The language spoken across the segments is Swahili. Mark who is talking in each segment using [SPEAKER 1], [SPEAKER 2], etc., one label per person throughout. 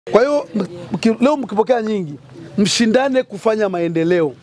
[SPEAKER 1] Kwa hiyo mki- leo mkipokea nyingi, mshindane kufanya maendeleo.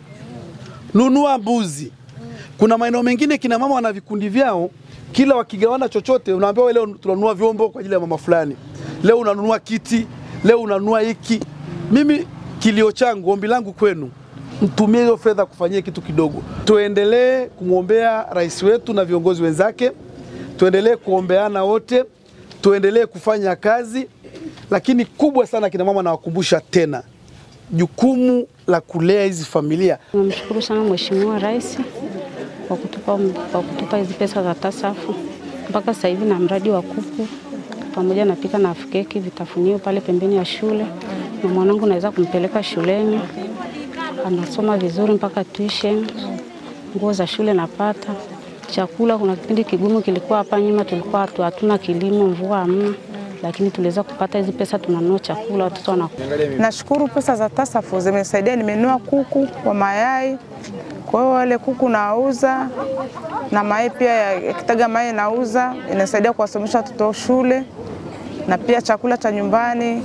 [SPEAKER 1] Nunua mbuzi. Kuna maeneo mengine kina mama wana vikundi vyao, kila wakigawana chochote, unaambiwa wewe leo tunanunua vyombo kwa ajili ya mama fulani, leo unanunua kiti, leo unanunua hiki. Mimi kilio changu, ombi langu kwenu, mtumie hiyo fedha kufanyia kitu kidogo. Tuendelee kumwombea rais wetu na viongozi wenzake, tuendelee kuombeana wote, tuendelee kufanya kazi, lakini kubwa sana, kina mama, nawakumbusha tena jukumu la kulea hizi familia.
[SPEAKER 2] Tunamshukuru sana Mheshimiwa Rais kwa kutupa, kwa kutupa hizi pesa za TASAF mpaka sasa hivi, na mradi wa kuku pamoja na pika na keki vitafunio pale pembeni ya shule, na mwanangu naweza kumpeleka shuleni, anasoma vizuri mpaka tuition, nguo za shule napata, chakula. Kuna kipindi kigumu kilikuwa hapa nyuma, tulikuwa hatu- hatuna kilimo, mvua hamna, lakini tuliweza kupata hizi pesa, tunanunua chakula, watoto wanakula.
[SPEAKER 3] Nashukuru pesa za TASAF zimenisaidia, nimenunua kuku wa mayai. Kwa hiyo wale kuku nauza na mayai pia ya ya kitaga mayai nauza, inasaidia kuwasomesha watoto shule na pia chakula cha nyumbani,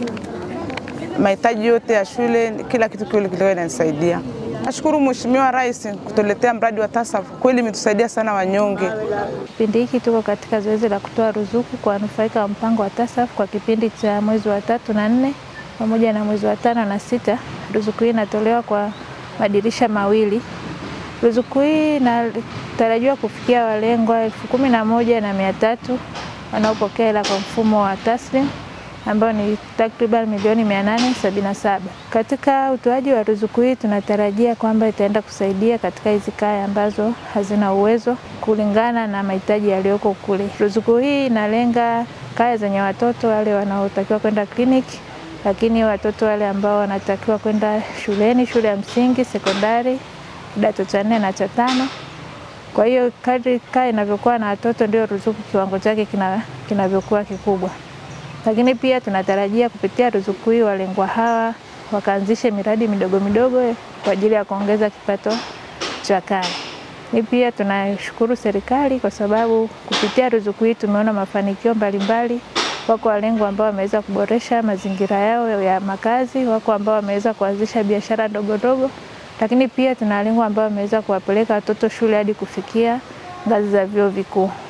[SPEAKER 3] mahitaji yote ya shule, kila kitu kile kilikuwa inanisaidia. Nashukuru Mheshimiwa Rais kutuletea mradi wa TASAF, kweli imetusaidia sana wanyonge.
[SPEAKER 4] Kipindi hiki tuko katika zoezi la kutoa ruzuku kwa wanufaika wa mpango wa TASAF kwa kipindi cha mwezi wa tatu na nne pamoja na mwezi wa tano na sita. Ruzuku hii inatolewa kwa madirisha mawili. Ruzuku hii inatarajiwa kufikia walengwa elfu kumi na moja na mia tatu wanaopokea hela kwa mfumo wa taslim ambayo ni takriban milioni 877. Katika utoaji wa ruzuku hii tunatarajia kwamba itaenda kusaidia katika hizi kaya ambazo hazina uwezo kulingana na mahitaji yaliyoko kule. Ruzuku hii inalenga kaya zenye watoto wale wanaotakiwa kwenda kliniki, lakini watoto wale ambao wanatakiwa kwenda shuleni, shule ya msingi, sekondari, kidato cha nne na cha tano. Kwa hiyo kadri kaya inavyokuwa na watoto ndio ruzuku kiwango chake kina- kinavyokuwa kikubwa lakini pia tunatarajia kupitia ruzuku hii walengwa hawa wakaanzishe miradi midogo midogo kwa ajili ya kuongeza kipato cha kaya. Ni pia tunashukuru serikali kwa sababu kupitia ruzuku hii tumeona mafanikio mbalimbali. Wako walengwa ambao wameweza kuboresha mazingira yao ya makazi, wako ambao wameweza kuanzisha biashara ndogo ndogo, lakini pia tuna walengwa ambao wameweza kuwapeleka watoto shule hadi kufikia ngazi za vyuo vikuu.